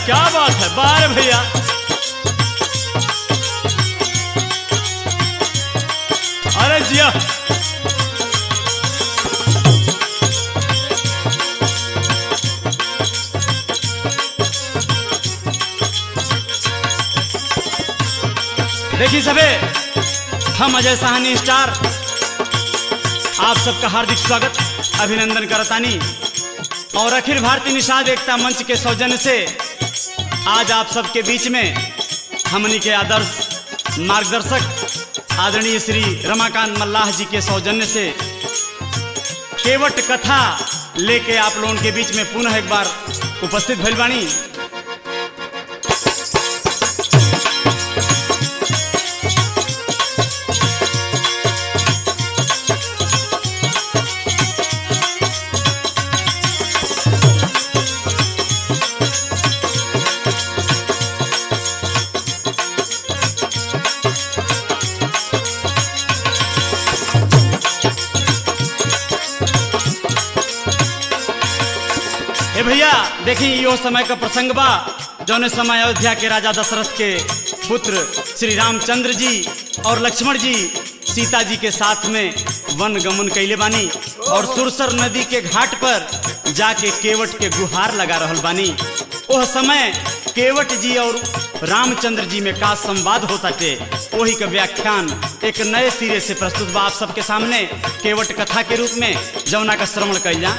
क्या बात है बार भैया अरे जिया देखिए सबे हम अजय साहनी स्टार आप सबका हार्दिक स्वागत अभिनंदन करतानी और अखिल भारतीय निषाद एकता मंच के सौजन्य से आज आप सबके बीच में हमनी के आदर्श मार्गदर्शक आदरणीय श्री रमाकांत मल्लाह जी के सौजन्य से केवट कथा लेके आप लोगों के बीच में पुनः एक बार उपस्थित भइल बानी ए भैया देखी यो समय का प्रसंग बा जौने समय अयोध्या के राजा दशरथ के पुत्र श्री रामचंद्र जी और लक्ष्मण जी सीता जी के साथ में वन गमन कैले बानी और सुरसर नदी के घाट पर जाके केवट के गुहार लगा रहल बानी वह समय केवट जी और रामचंद्र जी में का संवाद होता थे वही का व्याख्यान एक नए सिरे से प्रस्तुत बा आप सबके सामने केवट कथा के रूप में जौना का श्रवण कैल जा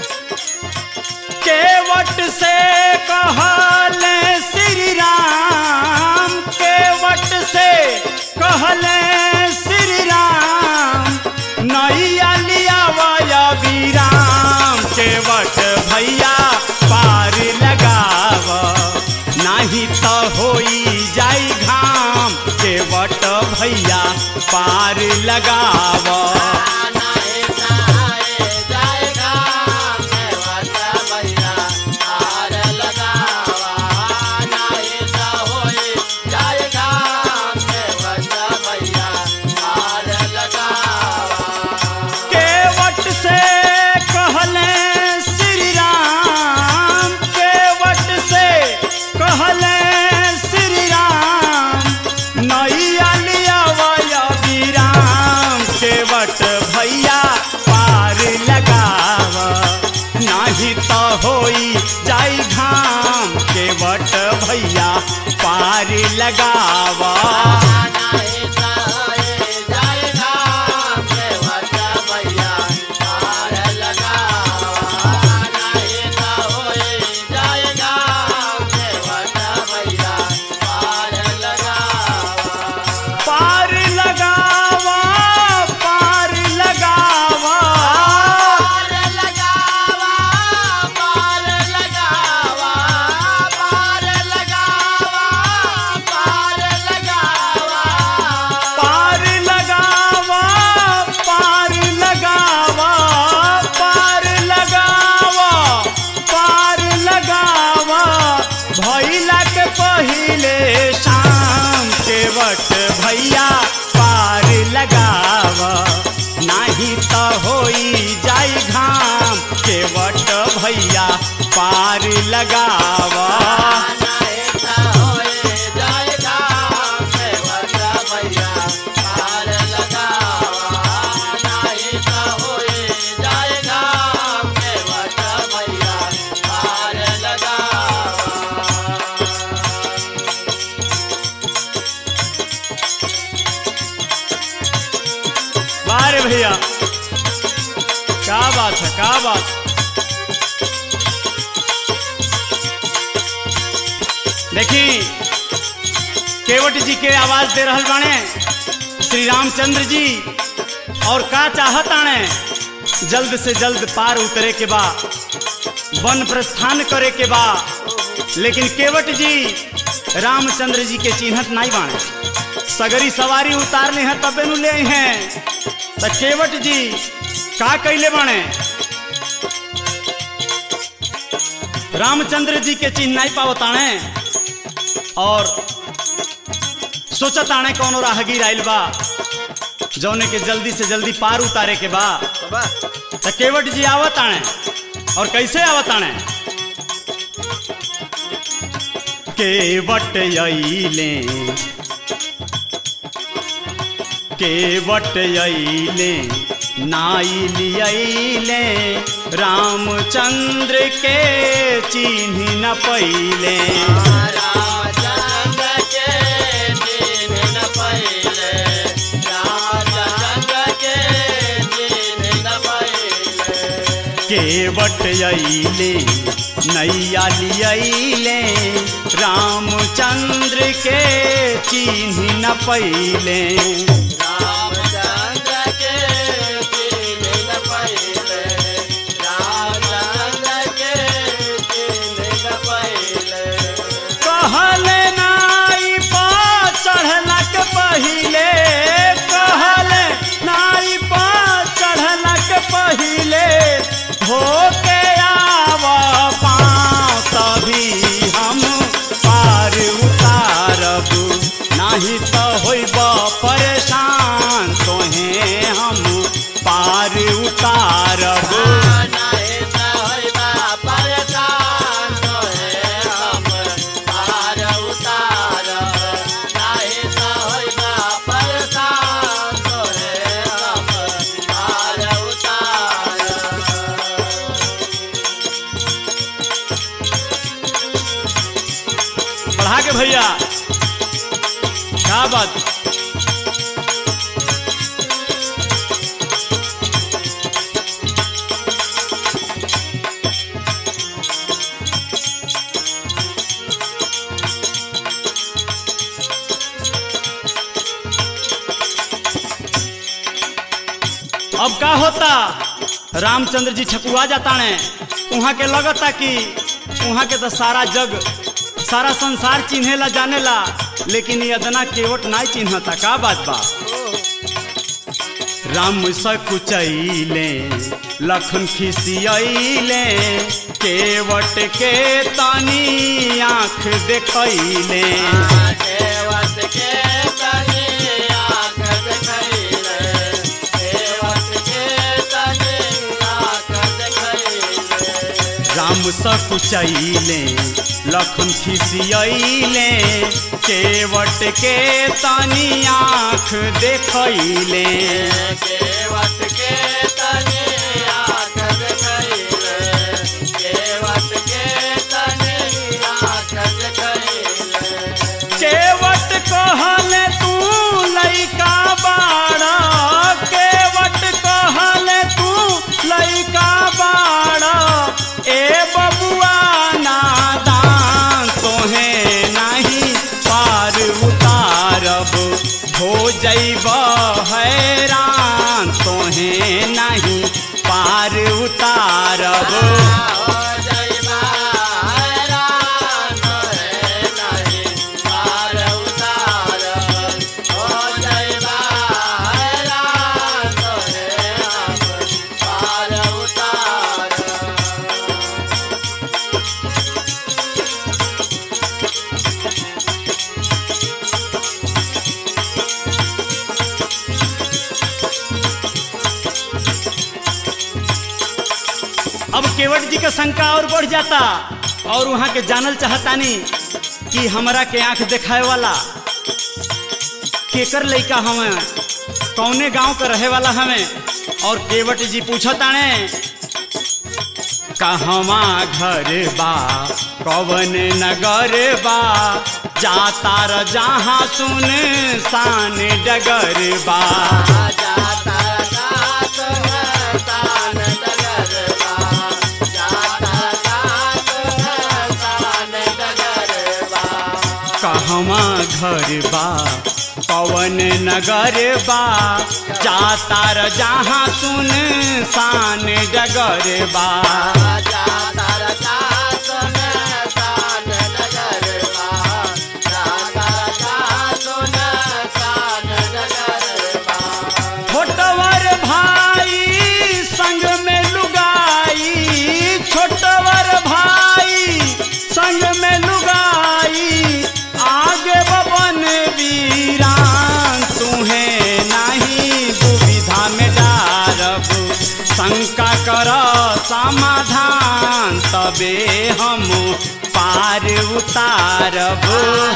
केवट से कहले श्री राम केवट से कहले श्री राम नैया लिया वया विराम केवट भैया पार लगाव नाही तो होई जाई घाम केवट भैया पार लगाव केवट से कहले श्री राम केवट से कहले श्री राम नैया लिया वया विराम केवट भैया पार लगाव नाही तो होई जाई घाम केवट भैया पार लगावा पार लगावा पार लगावा पार लगावा पार लगावा पार लगावा पार लगावा भैला के पहिले शाम केवट भैया पार लगावा नाही तो होई जाई घाम केवट भैया पार लगावा बारे भैया क्या बात है क्या बात देखी केवट जी के आवाज दे रहल बाणे श्री रामचंद्र जी और का चाहत आणे जल्द से जल्द पार उतरे के बा वन प्रस्थान करे के बा लेकिन केवट जी रामचंद्र जी के चिन्हत नहीं बाणे सगरी सवारी उतारने हैं तबे नु ले आई हैं त केवट जी का कैले बाणे रामचंद्र जी के चिन्ह नहीं पावताणे और सोचत आणे कौनो राहगीर आइल बा जौने के जल्दी से जल्दी पार उतारे के बा त केवट जी आवत आणे और कैसे आवत आणे केवट अइले केवट अइले नाइली अइले रामचंद्र के चिन्ह न पइले रामचंद्र के दिन न पहिले रामचंद्र के दिन न पहिले केवट अइले नैया लियले रामचंद्र के चिन्ह न पइले रामचंद्र के दिन न पहिले रामचंद्र के दिन न पहिले कहल नाई पा चढ़लक पहिले कहल नाई पा चढ़लक पहिले होके आव पाँव तभी हम पार उतारब नाही तो होइब परेशान तोहे हम पार उतारब नहीं त होइबा परेशान तोहे हम पार उतारब नहीं त होइबा परेशान तोहे हम पार उतारब बढ़ा के भैया क्या बात अब का होता रामचंद्र जी ठकुआ जाता ने वहाँ के लगता कि वहाँ के तो सारा जग सारा संसार चिन्हेला जानेला लेकिन ये अदना केवट ना चिन्हता का बात बा राम सकुचैले लखन खिसियैले केवट के तनी आँख देखैले देवत के तनी आँख देखैले देवत के तनी आँख देखैले राम सकुचैले लखन खिसियैले केवट के तनी आँख देखैले केवट के तनी आँख देखैले केवट के तनी आँख देखैले केवट कहले तू लइका बाड़ा केवट कहले तू लइका बाड़ा ए बबुआ नादान तोहे नहीं पार उतारब हो जैब हैरान तोहे नहीं पार उतारब हो जइबा हैरान तोहे नहीं पार उतारब हो जइबा हैरान तोहे हम पार उतारब अब केवट जी का शंका और बढ़ जाता और वहाँ के जानल चाहतानी कि हमरा के आंख देखाए वाला केकर लइका हमें कौने गांव का रहे वाला हमें और केवट जी पूछताने कहवा घर बा कवन नगर बा जाता र जहाँ सुन सान डगर बा जाता रात में तान डगरबा जाता रात में तान डगरबा कहवा घर बा पवन नगर बा जाता र जहाँ सुन सान डगर बा जाता रात में तान डगरबा जाता रात में तान डगरबा छोटवर भाई संग में लुगाई छोटवर भाई संग में लुगाई आगे बबन वीरान तुहे नहीं दुविधा में डारब शंका कर समाधान तबे हम पार उतारब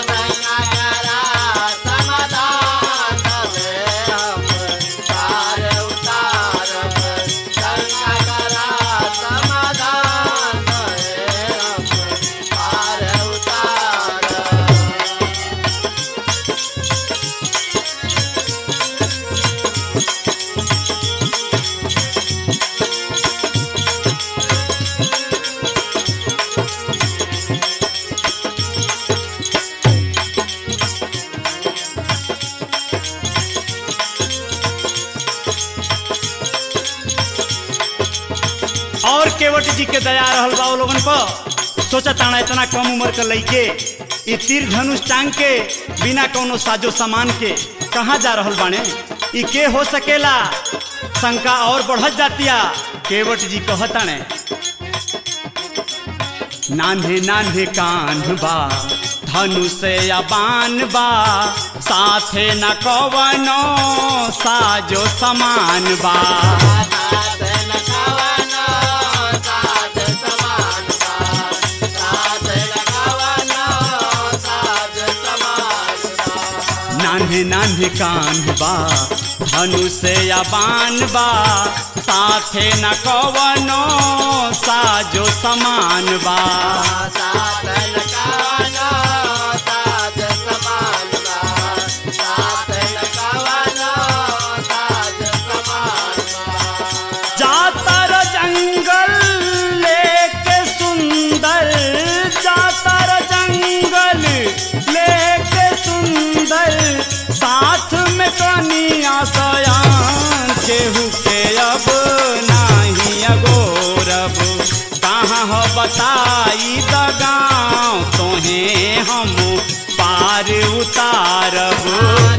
और केवट जी के दया रहल बा उ लोगन पर सोचा ताना इतना कम उम्र के लइके ई तीर धनुष टांग के बिना कोनो साजो सामान के कहाँ जा रहल बाने ई के हो सकेला शंका और बढ़त जातिया केवट जी कहताने नान्हे नान्हे कान बा धनुष या बान बा साथे न कवनो साजो समान बा नान्हे नान्हे कान बा धनुष या बान बा साथे न कवनो साजो समान बा जातर जंगल लेके सुंदर जातर जंगल लेके सुंदर साथ में कनिया सयान केहू के अब नाही अगोरब कहाँ हो बताई द गाँव तोहे हम पार उतारब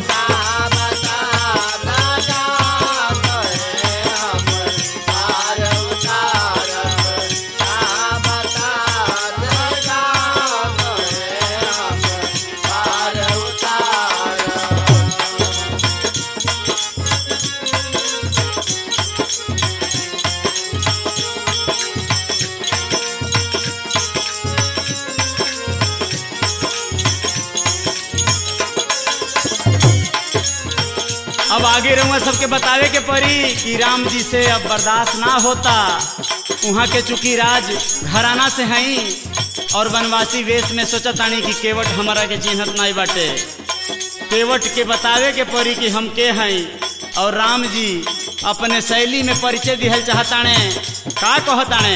अब आगे रहूँगा सबके बतावे के पड़ी कि राम जी से अब बर्दाश्त ना होता वहाँ के चूंकि राज घराना से हई और वनवासी वेश में सोचा तानी कि केवट हमारा के चिन्हत नहीं बाटे केवट के बतावे के पड़ी कि हम के हई और राम जी अपने शैली में परिचय दिहल चाहताने का कहताने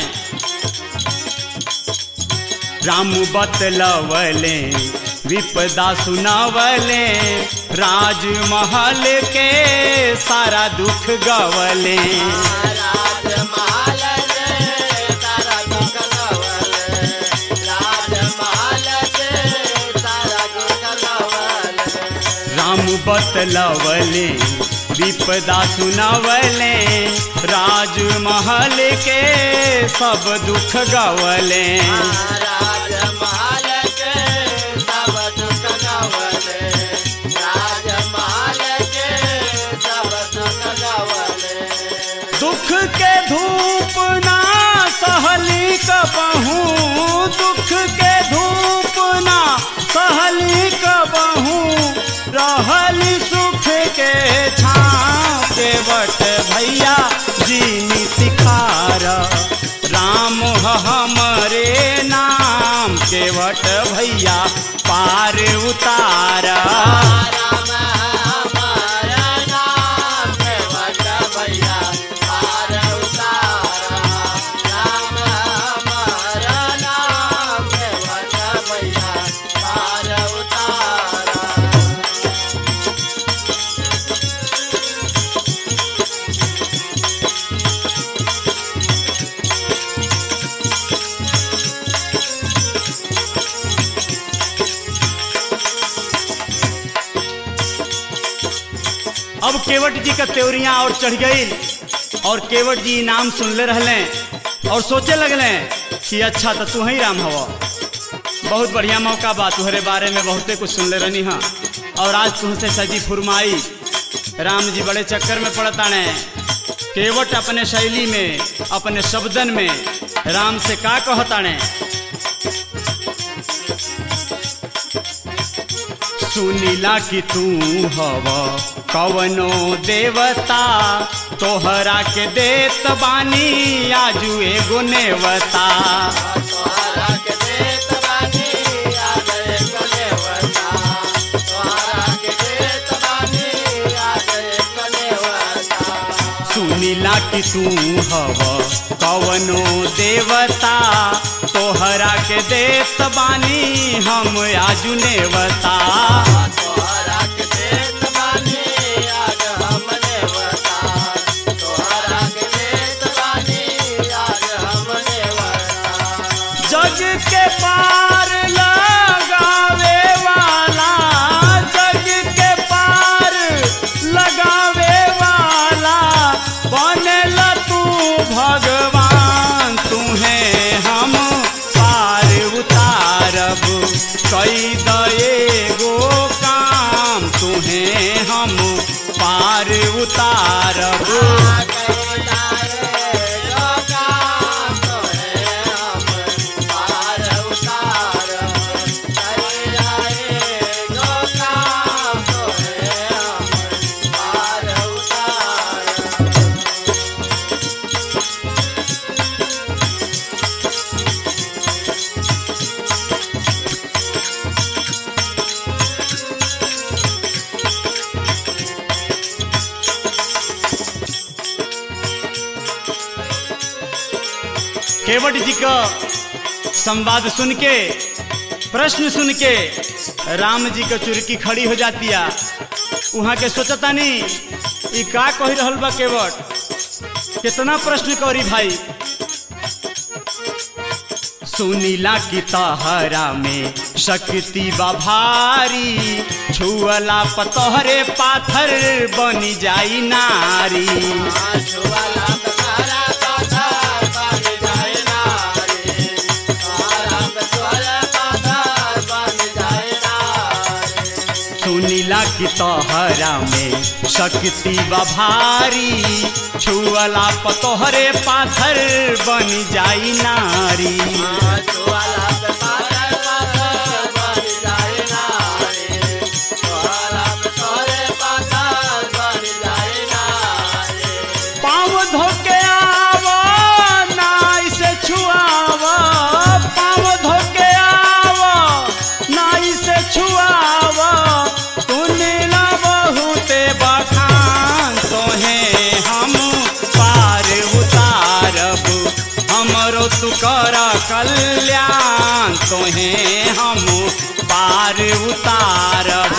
राम बतलवले विपदा सुनावले राजमहल के सारा दुख गवले राम बतलवले विपदा सुनावले राजमहल के सब दुख गवले दुख के धूप ना सहली कबहू दुख के धूप ना सहली कबहू रहली सुख के छाँव के बट भैया जीनी सिखार राम ह हमरे नाम के बट भैया पार उतार अब केवट जी का त्योरियां और चढ़ गई और केवट जी नाम सुनले रहले और सोचे लगले कि अच्छा तो तू ही राम हवा बहुत बढ़िया मौका बा तुहरे बारे में बहुते कुछ सुनले रहनी हाँ और आज तुमसे सजी फुरमाई राम जी बड़े चक्कर में पड़ताने केवट अपने शैली में अपने शब्दन में राम से का कहताने सुनीला कि तू हव कवनो देवता तोहरा के देत बानी आजू एगो नेवता तोहरा के देत बानी आज एक नेवता तोहरा के देत बानी आज एक नेवता सुनीला कि तू हव कवनो देवता तोहरा के देत बानी हम आजू नेवता तोहरा के देत बानी आज हम नेवता तोहरा के देत बानी आज हम नेवता जग के पार लगावे वाला जग के पार लगावे वाला बनल तू भगवान तुहे हम पार उतारब कई दए गो काम तुहे हम पार उतारब केवट जी का संवाद सुन के प्रश्न सुन के राम जी का चुरकी खड़ी हो जाती है वहाँ के सोचता नहीं ई का कही रहल बा केवट कितना प्रश्न करी भाई सुनीला की तहरा में शक्ति बा भारी छुअला पतहरे पाथर बनी जाई नारी सुनीला की तोहरा में शक्ति बा भारी छुअला पतोहरे पाथर बन जाई नारी पाँव धोके आवो नाई से छुआवो पाँव धोके आवो नाई से छुआवो सुनीला बहुते बखान तोहे हम पार उतारब हमरो तू कर कल्याण तोहे हम पार उतारब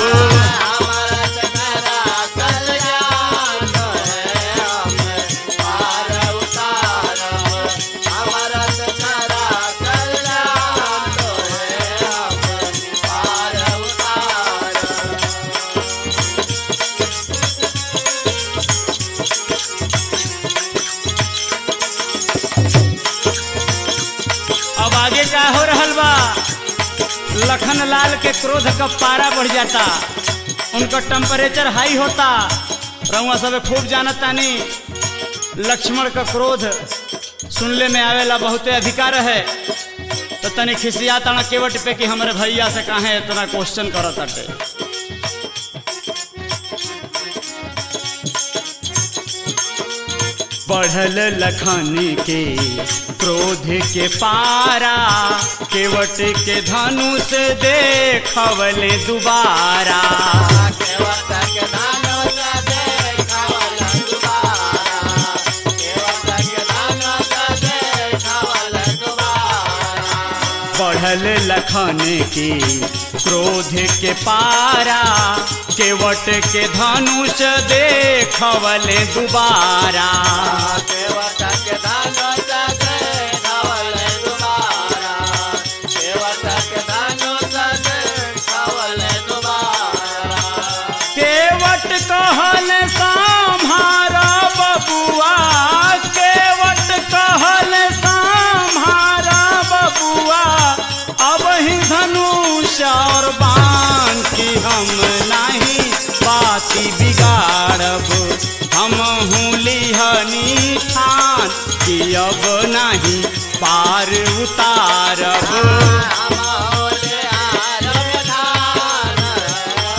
अब आगे का हो रहल बा लखन लाल के क्रोध का पारा बढ़ जाता उनका टेम्परेचर हाई होता रउआ सब खूब जानत तानी लक्ष्मण का क्रोध सुनले में आवेला बहुते अधिकार है तो तनी खिसिया तना केवट पे कि हमारे भैया से काहे इतना क्वेश्चन करत ताटे बढ़ल लखन के क्रोध के पारा केवट के धनुष देखवले दुबारा बढ़ल लखन के क्रोध के पारा केवट के धनुष देखवले दुबारा केवट कहल सम्हारा बबुआ केवट कहल सम्हारा बबुआ अब ही धनुष और बाण की हम नहीं बाती बिगाड़ब हम हूँ लिहनी ठान कि अब नहीं पार उतारब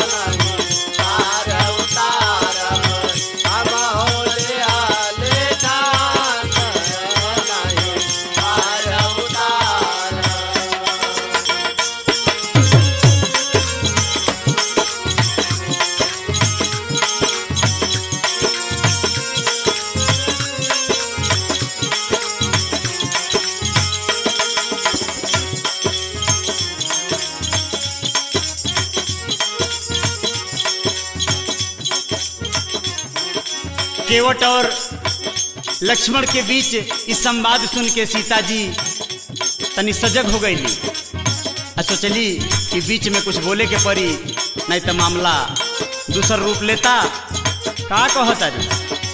केवट और लक्ष्मण के बीच इस संवाद सुन के सीता जी तनी सजग हो गई आ सोचली कि बीच में कुछ बोले के पड़ी नहीं तो मामला दूसर रूप लेता का कहता रे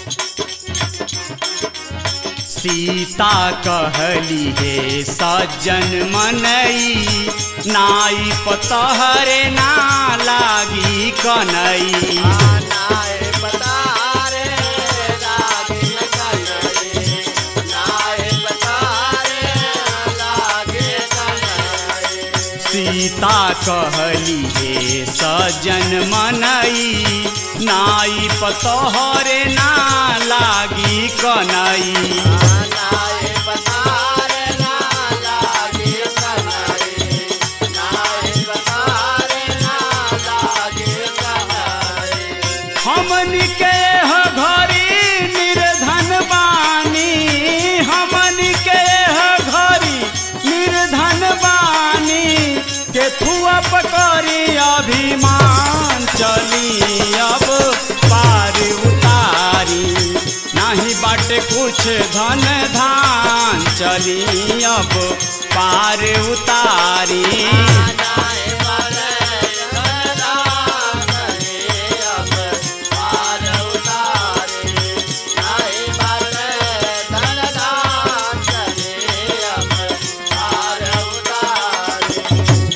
सीता कहली हे सज्जन मनई नाई पतहरे ना लागी कनई नाय पतारे लागे कनरे नाय पतारे लागे कनरे सीता कहली हे सज्जन मनई नाई पतहरे ना लागी कनई नाय पतारे ना लागे कनरे नाय पतारे ना लागे कनरे हमन के ह घरी निर्धन बानी हमन के ह घरी निर्धन बानी के थुआ पकड़ी अभिमान चली अब पार उतारी नाही बाटे कुछ धन धान चली अब पार उतारी नाय परे करा करे अब पार उतारे नाय परे धनदा करे अब पार उतारे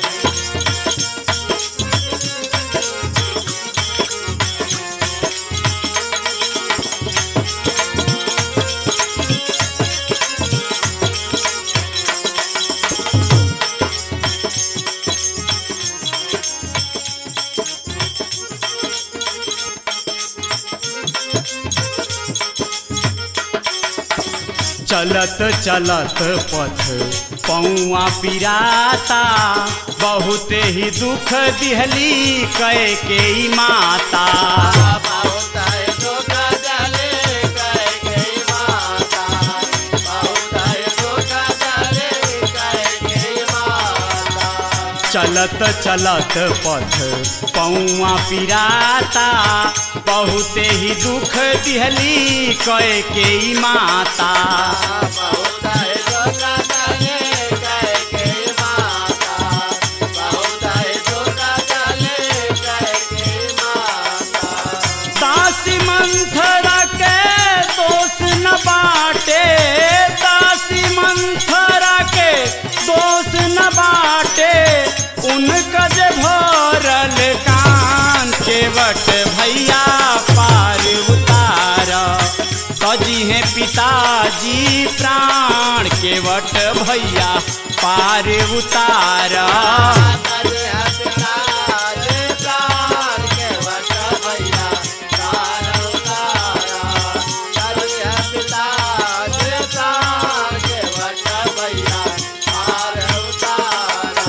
चलत चलत पथ पौआ पिराता बहुते ही दुख दिहली कै के ई माता बहुत है धोखा डाले कह गई माता बहुत है धोखा डाले कह गई माता चलत चलत पथ पौआ पिराता बहुते ही दुख दिहली कै के ई माता बहुत है धोखा डाले कह गई माता बहुत है धोखा डाले कह गई माता दासी मंथरा के दोष न बाटे दासी मंथरा के दोष न बाटे उनका जे भरल कान के बट भैया पार उतार कजी है पिताजी प्राण के बट भैया पार उतार करे हसनारे प्राण के वट भैया तार उतारा करे हसनारे प्राण के वट भैया तार उतारा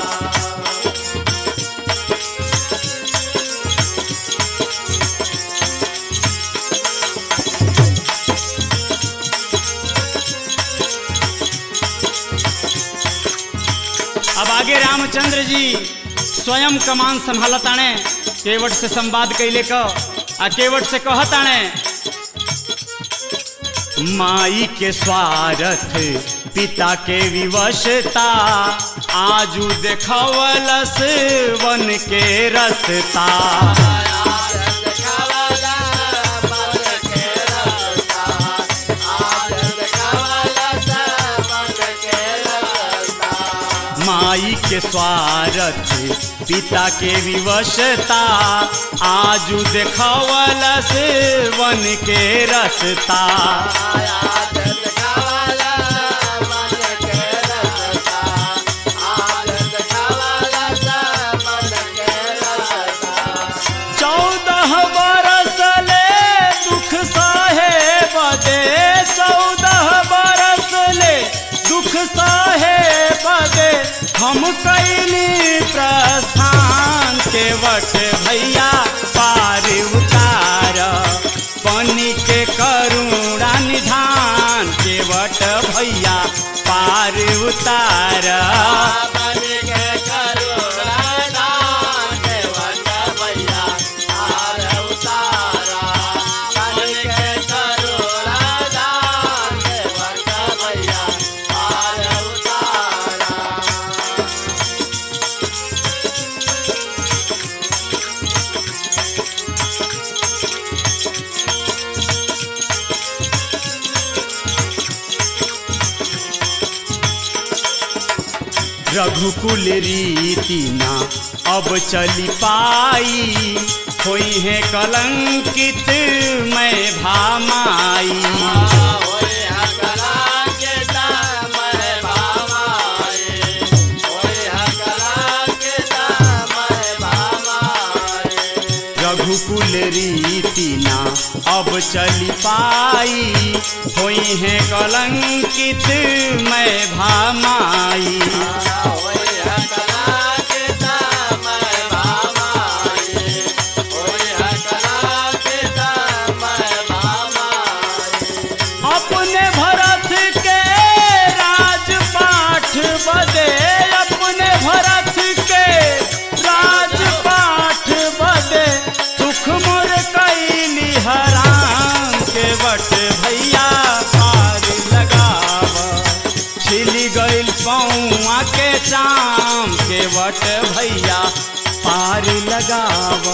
अब आगे रामचंद्र जी स्वयं कमान संभालताणे केवट से संवाद कैले क आ केवट से कहताणे माई के स्वार्थ पिता के विवशता आजू देखवलस वन के रसता आनंद खावाला मन के रस्ता आनंद खावाला मन के रस्ता माई के स्वार्थ पिता के विवशता आजू देखवलस वन के रसता आनंद खावाला मन के रस्ता आनंद खावाला मन के रस्ता चौदह बरस ले दुख सहे बदे चौदह बरस ले दुख सहे बदे हम कैली प्रस्थान के वट भैया पार उतार पानी के करुणा निधान के वट भैया पार उतार मन के करुणा के वट भैया तार उतारा मन के रघुकुल रीति ना अब चली पाई होई है कलंकित मैं भामाई होय हकला के दाम है भामाए होय हकला के दाम है भामाए रघुकुल रीति ना अब चली पाई होई है कलंकित मैं भामाई होय हकला के दाम है भामाए होय हकला के दाम है भामाए अपने भरत के राजपाठ बदे अपने भरत के राजपाठ बदे सुख मोर कैली हराम के बट भैया पार लगाव छिली गइल पौआ के चाम के बट भैया पार लगाव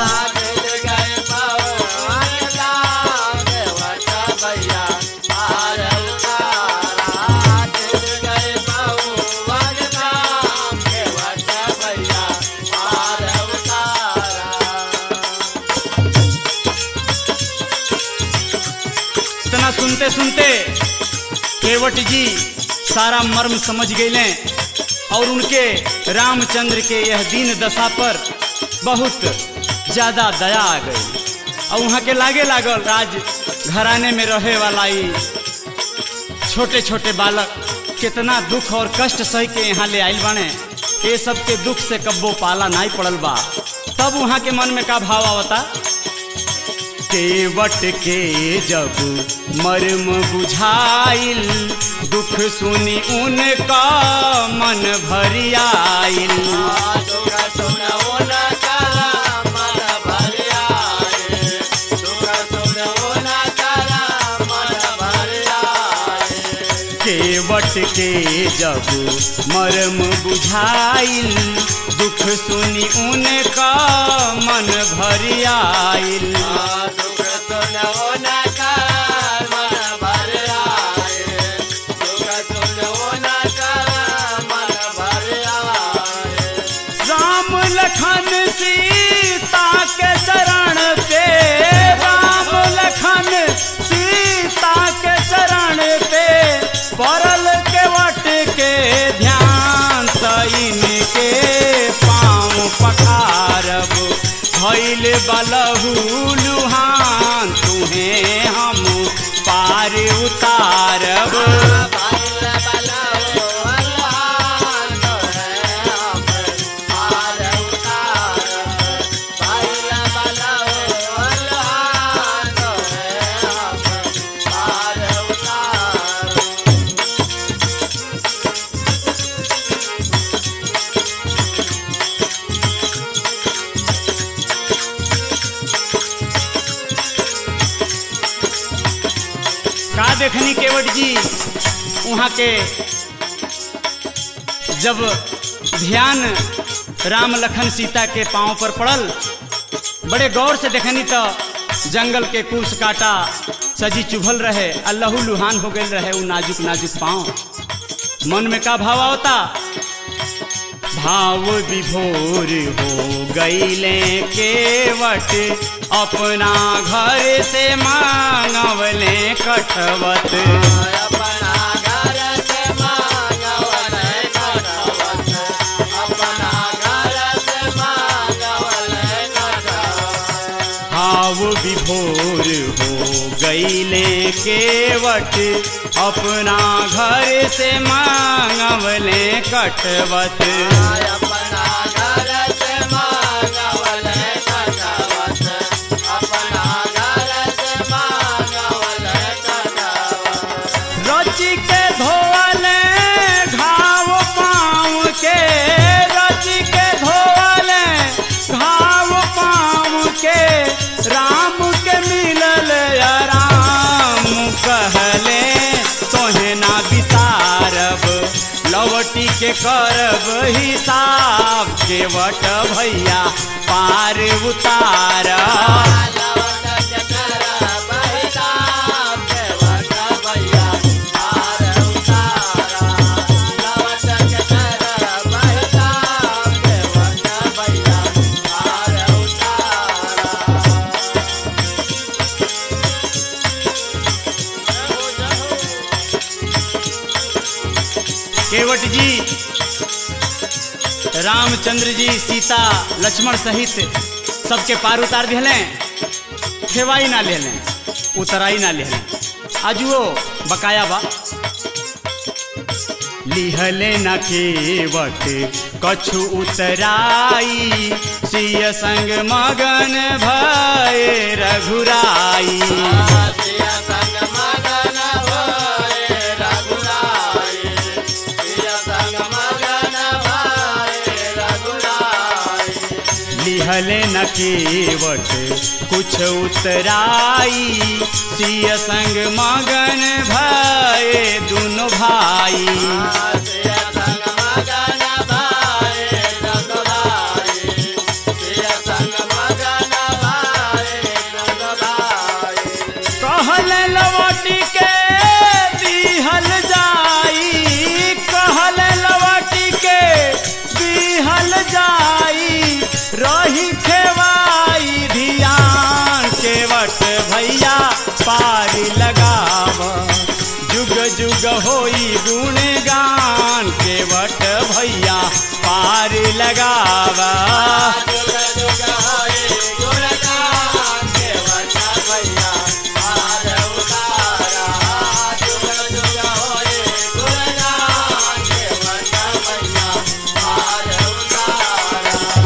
इतना सुनते सुनते केवट जी सारा मर्म समझ गए और उनके रामचंद्र के यह दीन दशा पर बहुत ज्यादा दया आ गई और वहाँ के लागे लागल राज घराने में रहे वाला ही छोटे छोटे बालक कितना दुख और कष्ट सह के यहाँ ले आइल बाने ये सब के दुख से कब्बो पाला नहीं पड़ल बा तब वहाँ के मन में का भाव आवता केवट के जब मर्म बुझाइल दुख सुनी उनका मन भरियाइल केवट के जब मर्म बुझाइल दुख सुनी उनका मन भरियाइल राम लखन सीता के चरण पे राम लखन सीता के चरण पे परल के वट के ध्यान सैन के पाँव पखारब भैल बलहू लुहान तुहे हम पार उतारब का देखनी केवट जी वहाँ के जब ध्यान राम लखन सीता के पांव पर पड़ल बड़े गौर से देखनी तो जंगल के कुश काटा सजी चुभल रहे अल्लाहू लुहान हो गए रहे वो नाजुक नाजुक पांव मन में का भाव आवता भाव विभोर हो गईले केवट अपना घर से मांगवले कटवत अपना घर से मांगवल कटवत अपना घर से मांगवल कटवत भाव विभोर हो गईले केवट अपना घर से मांगवले कटवत अपना घर से मांगवल कटवत अपना घर से मांगवल कटवत रची के धोवले घाव पाँव के रची के धोवले घाव पाँव के राम के मिलल राम कहले तोहे ना विसारब लवटी के करब हिसाब केवट भैया पार उतारब लवट के करब हिसाब केवट भैया पार उतारा लवट के करब रामचंद्र जी सीता लक्ष्मण सहित सबके पार उतार दिले खेवाई ना ले लें उतराई ना ले लें आजुओ बकाया बा लिहले न केवट कछु उतराई सिय संग मगन भय रघुराई सिया संग मगन भये रघुराई सिया संग मगन भये रघुराई लिहले न केवट कुछ उतराई सिय संग मगन भय दुनो भाई सिया संग मगन भये रघुराई सिया संग मगन भये रघुराई कहल लवटी के दिहल जाई कहल लवटी के दिहल जाई रही खेवाई धियान केवट भैया पारी लगाव जुग जुग होई गुणगान केवट भैया पारी लगावा जुग जुग होए गुणगान केवट भैया पार उतारा जुग जुग होए गुणगान केवट भैया पार उतारा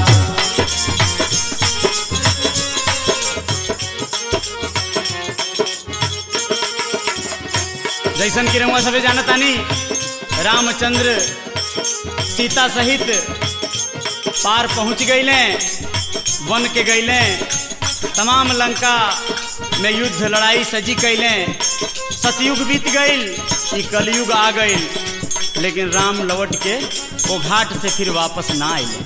जैसन कि रहुआ सबे जानतानी रामचंद्र सीता सहित पार पहुंच गईले वन के गईले तमाम लंका में युद्ध लड़ाई सजी कैले सतयुग बीत गईल ई कलयुग आ गईल लेकिन राम लौट के वो घाट से फिर वापस ना आइले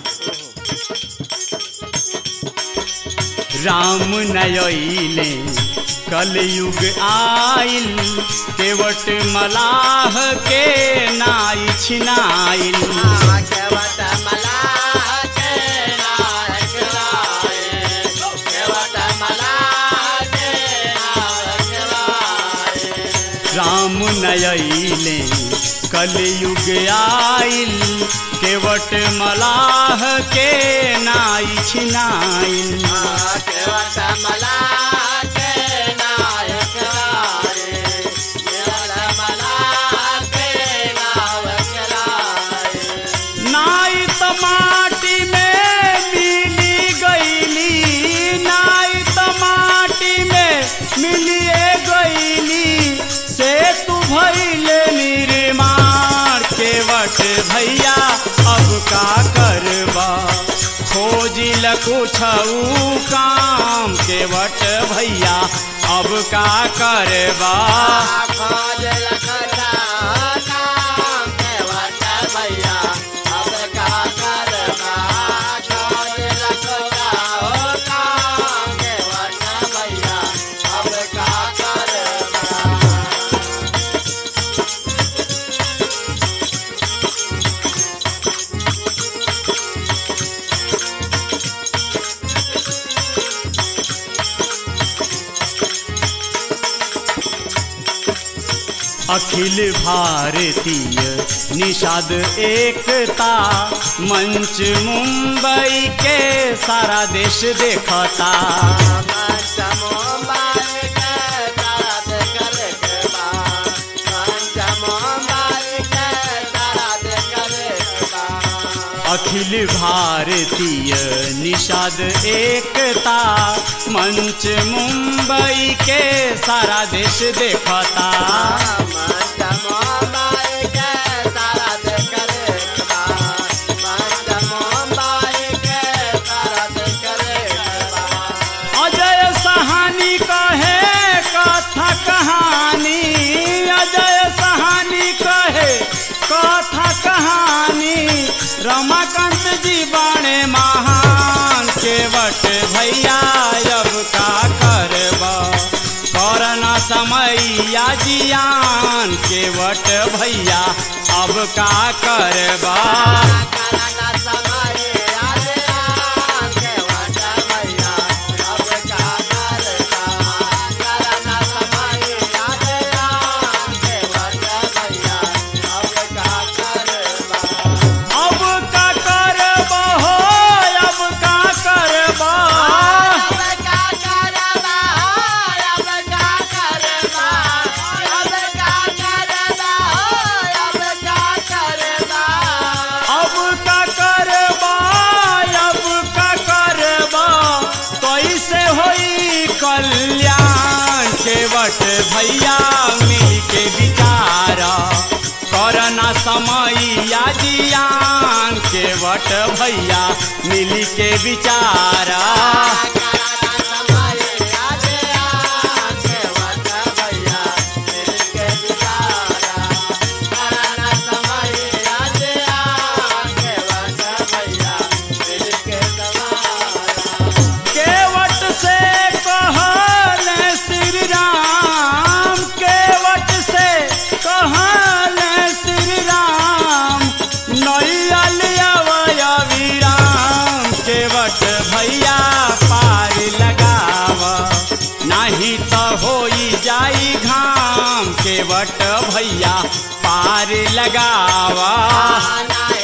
राम नयले कलयुग आइल केवट मलाह के नाई छिनाइल केवट मलाह के नायक राय केवट मलाह के नायक राय राम नयले कलयुग आइल केवट मलाह के नाई छिनाइल केवट मलाह के नायक राय केवट मलाह के नायक राय नाई त माटी में मिली गईली नाई त माटी में मिलिए गईली से तू भैले निर्माण केवट भैया अब का करबा खोजिल कुछ काम केवट भैया अब का करबा खोज लखटा नाम केवट भैया अब का करबा खोज लखटा नाम केवट भैया अब का करबा अखिल भारतीय निषाद एकता मंच मुंबई के सारा देश देखता मंच मुंबई के तरत करकबा मंच मुंबई के तरत करकबा अखिल भारतीय निषाद एकता मंच मुंबई के सारा देश देखता मंच मुंबई के तरत करकबा मंच मुंबई के तरत करकबा अजय सहानी कहे कथा कहानी अजय सहानी कहे कथा कहानी रमाकांत जी बाणे महान केवट भैया अब का करबा करना समैया जियान केवट भैया अब का करबा करना समय आया केवट भैया अब का करबा करना समय आया केवट भैया अब का करबा केवट भैया मिल के विचार करना समैया जियान केवट भैया मिल के विचार केवट से कहल श्री राम केवट से कहल श्री राम नैयल अवयविराम केवट भैया पार लगाव नहीं तो होई जाई घाम केवट भैया पार लगावा